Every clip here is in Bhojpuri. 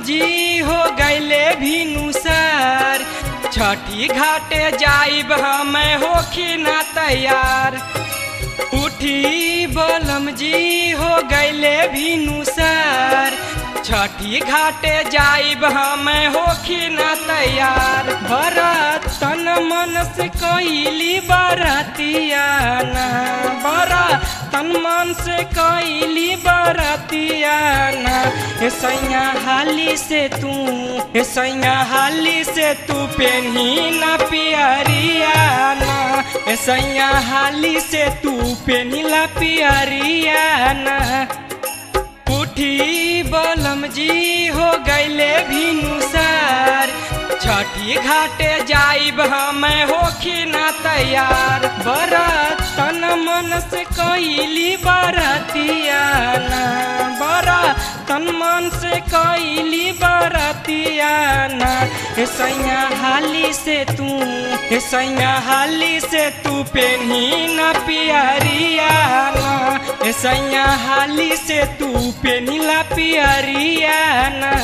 जी हो गैले भिनुसार छठी घाटे जाइब हम होखी ना तैयार उठी बलम जी हो गैले भिनुसार छठी घाटे जाइब हम होखी ना तैयार भरत तन मन से कैली बरतियाना बरा तन मन से कैली बरतियाना हे सैया हाली से तू हे सैया हाली से तू पेन्ही ना पियरियाना हे सैया हाली से तू पेनिला पियरियाना उठी बलम जी हो गैले भिनुसार छठी घाटे जाइब हम होखी ना तैयार बरत तन मन से कैली बरतियाना बरा तन मन से कैली बरतियाना हे सैया हाली से तू हे सैया हाली से तू पेन्ही ना पियरियाना हे सैया हाली से तू पेनिला पियरियाना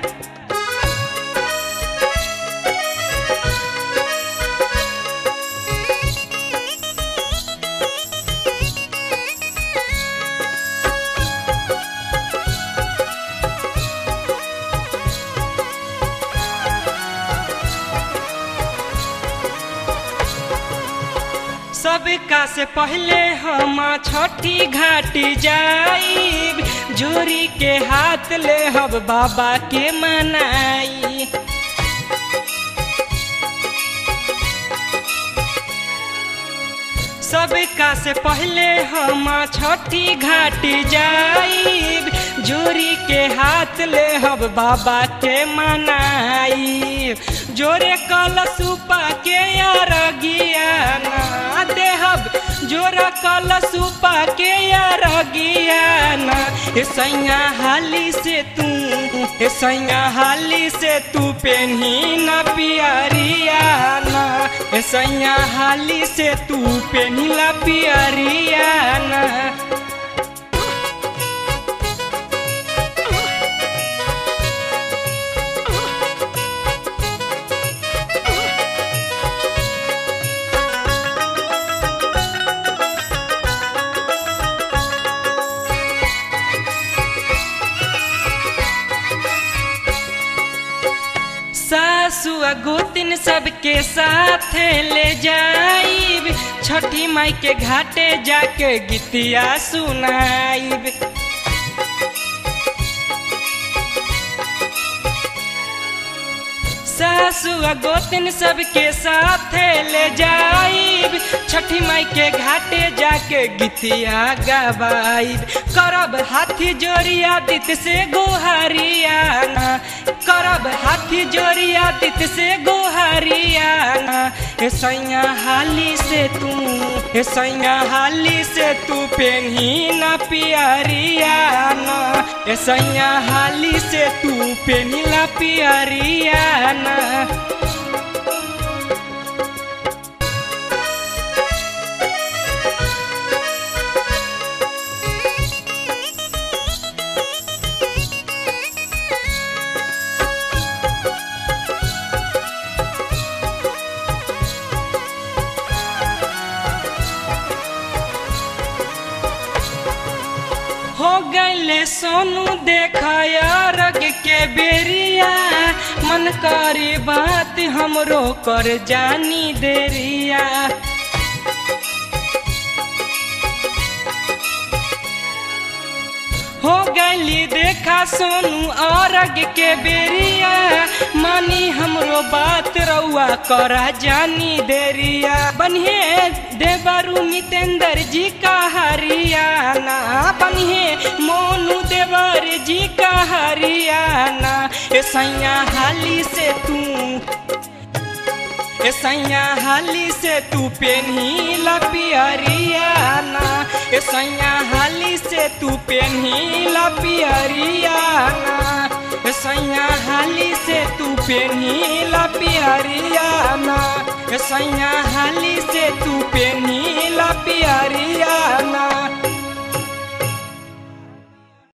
सबका से पहले हम छठी घाटी जाइब जोरी के हाथ ले हब बाबा के मनाई सबका से पहले हम छठी घाटी जाइब जोरी के हाथ ले हब बाबा के मनाई जोरे कलसुपा के अरगियाना देहब जोरा कलसुपा के अरगियाना हे सैया हाली से तू हे सैया हाली से तू पेन्ही ना पियरियाना हे सैया हाली से तू पेनिला पियरियाना सासु गोतिन सबके साथ ले जाइब छठी माई के घाटे जाके गीतिया सुनाइब सासु गोतिन सबके साथ ले जाइब छठी माई के घाटे जाके गीतिया गवाइब करब हाथी जोड़िया दित से गोहरियाना करब हाथी जोड़िया दित से गोहरियाना हे सैया हाली से तू हे सैया हाली से तू पेन्ही ना पियरियाना हे सैया हाली से तू पेनिला पियरियाना हो गैले सोनू देखया रग के बेरिया मन करी बात हमरो कर जानी देरिया हो गैली देखा सोनू औरग के बेरिया मानी हमरो बात रउआ करा जानी देरिया बनिए देवरु मितेंद्र जी का हरियाना बनिए मोनू देवर जी का हरियाना ए सैया हाली से तू ए सैया हाली से तू पेन्ही ला पियरियाना ए सैया हाली से तू पेन्ही ला पियरियाना ए सैया हाली से तू पेन्ही ला पियरियाना ए सैया हाली से तू पेन्ही